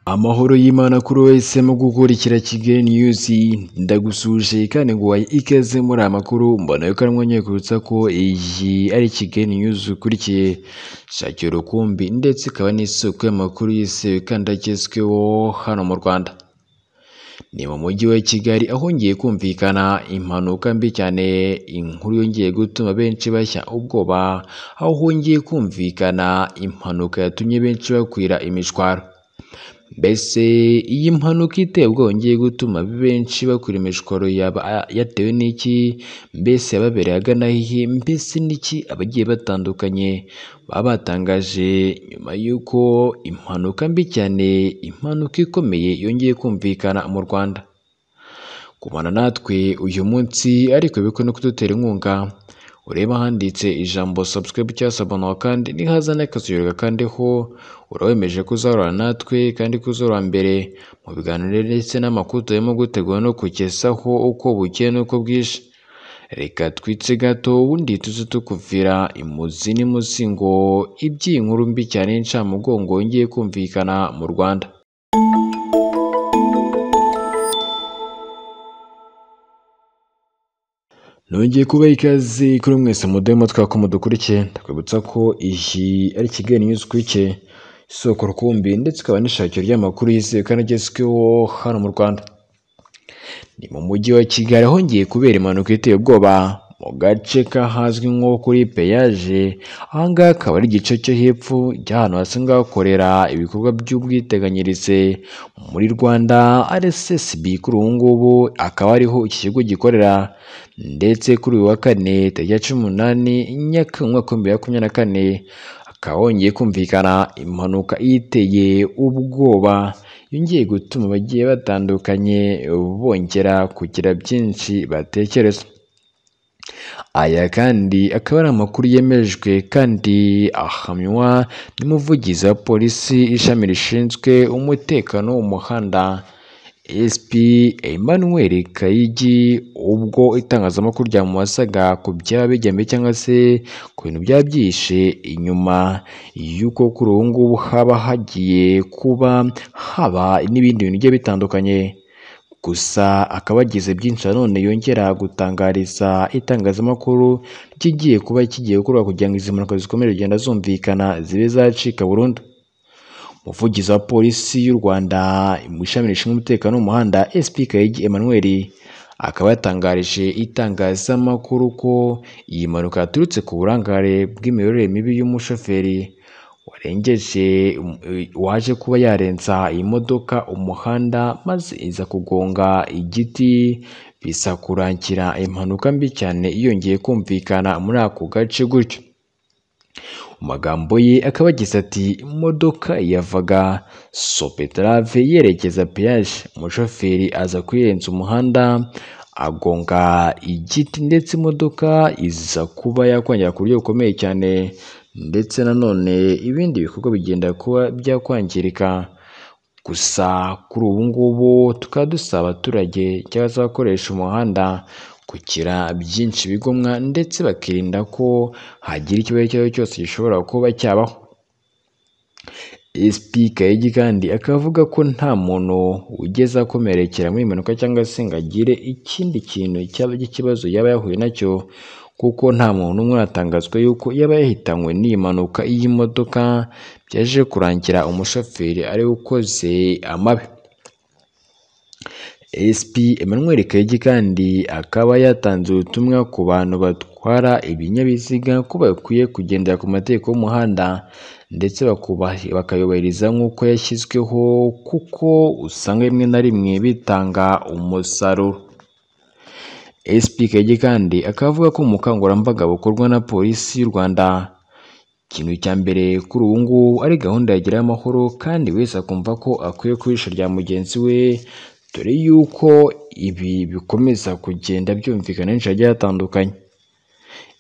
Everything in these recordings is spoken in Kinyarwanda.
amahoro y'imana kuri wese mu gukurikira kigali niyuzi ndagusuje kandi ngo waye ikaze muri aya makuru mbona yuko arimo nyekwibutsa ko iyi ari kigali niyuzi ukurikiye shakira urukumbi ndetse ikaba n'isoko y'amakuru yizewe kandi agezweho hano mu rwanda ni mu mujyi wa kigali ahongeye kumvikana impanuka mbi cyane inkuru yongeye gutuma benshi bashya ubwoba aho hongeye kumvikana impanuka yatumye benshi bakwira imishwaro mbese iyi mpanuka iteye ubwoba yongeye gutuma benshi bakwira imishwaro yaba yatewe n'iki mbese yababereye agana hehe mbese n'iki abagiye batandukanye baba batangaje nyuma y'uko impanuka mbi cyane impanuka ikomeye yongeye kumvikana mu rwanda kubana natwe uyu munsi ariko bikwe no kudutera inkunga ureba handitse ijambo subscribe cyangwa sabonawa kandi nihaza n'akaziyurega kandi ho urawemeje kuzahorana natwe kandi kuzahora mbere mu biganiro ndetse n'amakuru turimo gutegura no kugezaho uko bukeye n'uko bwije reka twitse gato ubundi tuze tukuvira imuzi n'imuzingo iby'iyi nkuru mbi cyane y'incamugongo yongeye kumvikana mu rwanda nongeye kuba ikaze kuri mwese mudemo twako mudukurikiye ndakwibutsa ko iyi ari kigali niyuzi ukurikiye isoko rukumbi ndetse ikaba n'ishakiro ry'amakuru yizewe kandi agezweho hano mu rwanda ni mu mujyi wa kigali ahongeye kubera impanuka iteye ubwoba mu gace kahazwi nko kuri peyaje ahangaha akaba ari igice cyo hepfo cy'ahantu hasanzwe hakorera ibikorwa by'ubwiteganyirize muri rwanda rssb kuri ubu ngubu akaba ariho iki kigo gikorera ndetse kuri uyu wa kane tariki ya cumi n'umunani nyakanga umwaka w'ibihumbi bibiri na makumyabiri na kane akaba hongeye kumvikana impanuka iteye ubwoba yongeye gutuma abagiye batandukanye bongera kugira byinshi batekereza aya kandi akaba ari amakuru yemejwe kandi ahamywa n'umuvugizi wa polisi ishami rishinzwe umutekano wo mu muhanda SP Emmanuel Kayigi ubwo itangazamakuru ryamubasaga ku byaba bigembe cyangwa se ku bintu byaba byihishe inyuma y'uko kuri ubu ngubu haba hagiye kuba haba n'ibindi bintu bigiye bitandukanye gusa akaba agize byinshi nanone yongera gutangariza itangazamakuru kigiye kuba kigiye gukorwa kugira ngo izi mpanuka zikomeze kugenda zumvikana zibe zacika burundu umuvugizi wa polisi y'u rwanda mu ishami rishinzwe umutekano w'umuhanda sp kayigi emmanuel akaba yatangarije itangazamakuru ko iyi mpanuka yaturutse ku burangare bw'imiyoborere mibi y'umushoferi warengeje waje kuba yarenza imodoka umuhanda maze iza kugonga igiti bisa kurangira impanuka mbi cyane yongeye kumvikana muri ako gace gutyo mu magambo ye akaba agize ati imodoka yavaga sopetrave yerekeza peyaje umushoferi aza kuyirenza umuhanda agonga igiti ndetse imodoka iza kuba yakwangira ku buryo bukomeye cyane ndetse nanone ibindi bikorwa bigenda kuba byakwangirika gusa kuri ubu ngubu tukaba dusaba abaturage cyangwa se abakoresha umuhanda kugira byinshi bigomwa ndetse bakirinda ko hagira ikibazo icyo ari cyo cyose gishobora kuba cyabaho sp kayigi kandi akavuga ko nta muntu ugeze akomerekera muri impanuka cyangwa se ngo agire ikindi kintu cyaba cy'ikibazo yaba yahuye nacyo kuko nta muntu n'umwe uratangazwa yuko yaba yahitanywe n'iyi mpanuka y'imodoka byaje kurangira umushoferi ari ukoze amabi sp emmanuel kayigi kandi akaba yatanze ubutumwa ku bantu batwara ibinyabiziga ko bakwiye kugendera ku mategeko y'umuhanda ndetse bakayubahiriza nk'uko yashyizweho kuko usanga rimwe na rimwe bitanga umusaruro sp kayigi kandi akaba avuga ko ubukangurambaga bukorwa na polisi y'u rwanda ikintu cya mbere kuri ubu ngubu ari gahunda yagira amahoro kandi wese akumva ko akwiye kubisha rya mugenzi we dore yuko ibi bikomeza kugenda byumvikana henshi hagiye hatandukanye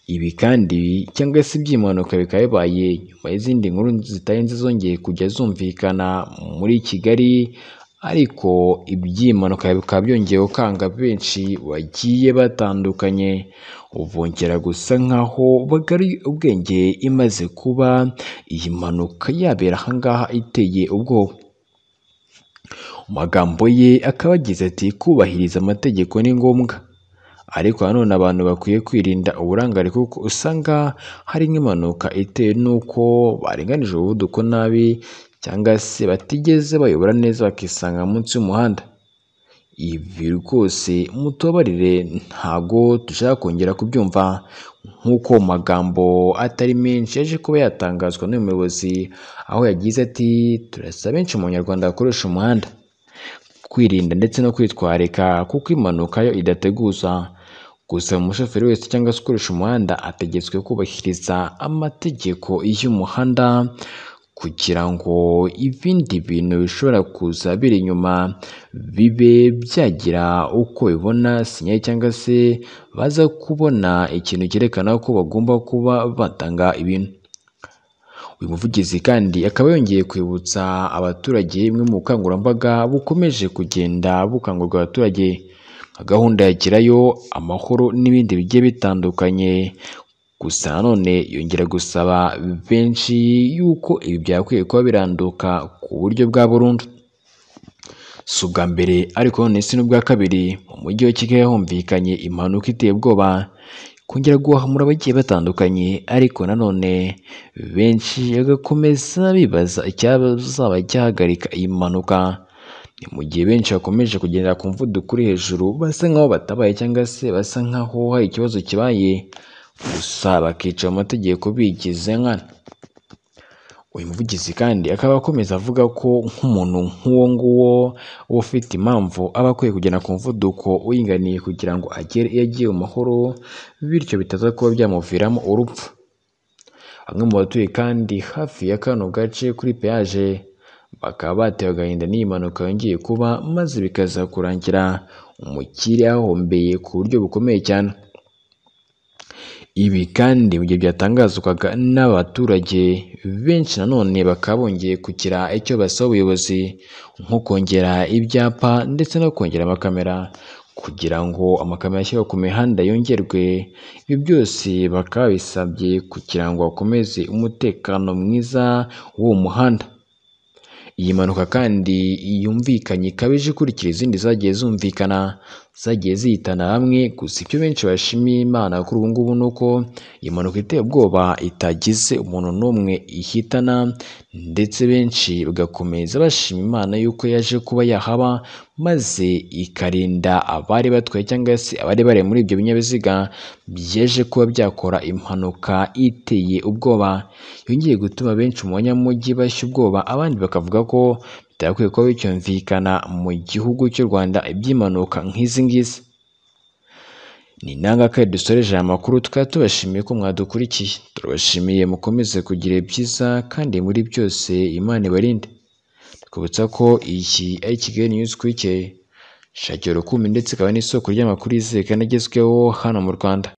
ibi kandi cyangwa se iby'impanuka bikaba bibaye nyuma y'izindi nkuru zitarenze zongeye kujya zumvikana muri kigali ariko iby'impanuka bikaba byongeye gukanga benshi bagiye batandukanye bongera gusa nk'aho bagari ubwenge imaze kuba iyi mpanuka yabera ahangaha iteye ubwoba mu magambo ye akaba agize ati kubahiriza amategeko ni ngombwa ariko nanone abantu bakwiye kwirinda uburangare kuko usanga hari nk'impanuka itewe n'uko barenganije umuvuduko nabi cyangwa se batigeze bayobora neza bakisanga munsi y'umuhanda ibi rwose mutubabarire ntago dushaka kongera kubyumva nk'uko mu magambo atari menshi yaje kuba yatangazwa n'uyu muyobozi aho yagize ati turasaba benshi mu banyarwanda bakoresha umuhanda kwirinda ndetse no kwitwarika kuko impanuka yo idateguza gusa umushoferi wese cyangwa se ukoresha umuhanda ategetswe kubahiriza amategeko y'umuhanda kugira ngo ibindi bintu bishobora kuza biri inyuma bibe byagira uko bibona sinyali cyangwa se baza kubona ikintu cyerekana ko bagomba kuba batanga ibintu uyu muvugizi kandi akaba yongeye kwibutsa abaturage bimwe mu bukangurambaga bukomeje kugenda bukangurira abaturage nka gahunda ya gerayo amahoro n'ibindi bigiye bitandukanye gusa nanone yongera gusaba benshi yuko ibi byakwiye kuba biranduka ku buryo bwa burundu si ubwa mbere ariko none si n'ubwa kabiri mu mujyi wa kigali humvikanye impanuka iteye ubwoba kongera guhamura abagiye batandukanye ariko nanone benshi bagakomeza bibaza icyazaba cyahagarika iyi mpanuka ni mu gihe benshi bakomeje kugendera ku mvuduko uri hejuru basa nk'aho batabaye cyangwa se basa nk'aho hari ikibazo kibaye gusa bakica mu mategeko bigize nkana uyu muvugizi kandi akaba akomeza avuga ko nk'umuntu nk'uwo nguwo uba ufite impamvu aba akwiye kugenda ku muvuduko uringaniye kugira ngo agere iyo agiye mu mahoro bityo bitaza kuba byamuviramo urupfu bamwe mu batuye kandi hafi ya kano gace kuri peyaje bakaba batewe agahinda n'iyi mpanuka yongeye kuba maze bikaza kurangira umukire yahombeye ku buryo bukomeye cyane ibi kandi mu gihe byatangazwaga n'abaturage benshi nanone bakaba bongeye kugira icyo basaba ubuyobozi nko kongera ibyapa ndetse no kongera amakamera kugira ngo amakamera ashyirwa ku mihanda yongerwe ibi byose bakaba bisabye kugira ngo bakomeze umutekano mwiza w'uwo muhanda iyi mpanuka kandi yumvikanye ikabije ikurikira izindi zagiye zumvikana zagiye zihitana hamwe gusa ibyo benshi bashimiye imana kuri ubu ngubu ni uko iyi mpanuka iteye ubwoba itagize umuntu n'umwe ihitana ndetse benshi bagakomeza bashima imana yuko yaje kuba yahaba maze ikarinda abari batwaye cyangwa se abari bari muri ibyo binyabiziga byaje kuba byakora impanuka iteye ubwoba yongeye gutuma benshi mu banyamujyi bashya ubwoba abandi bakavuga ko bitakwiye kuba bicyumvikana mu gihugu cy'u Rwanda iby'impanuka nk'izi ngizi ni intangakarere dusoreje aya makuru tukaba tubashimiye ko mwadukurikiye turabashimiye mukomeze kugira ibyiza kandi muri byose imana ibarinde twibutsa ko iyi ari kigali news kwikeye shakira urukumbi ndetse ikaba n'isoko ry'amakuru yizewe kandi agezweho hano mu rwanda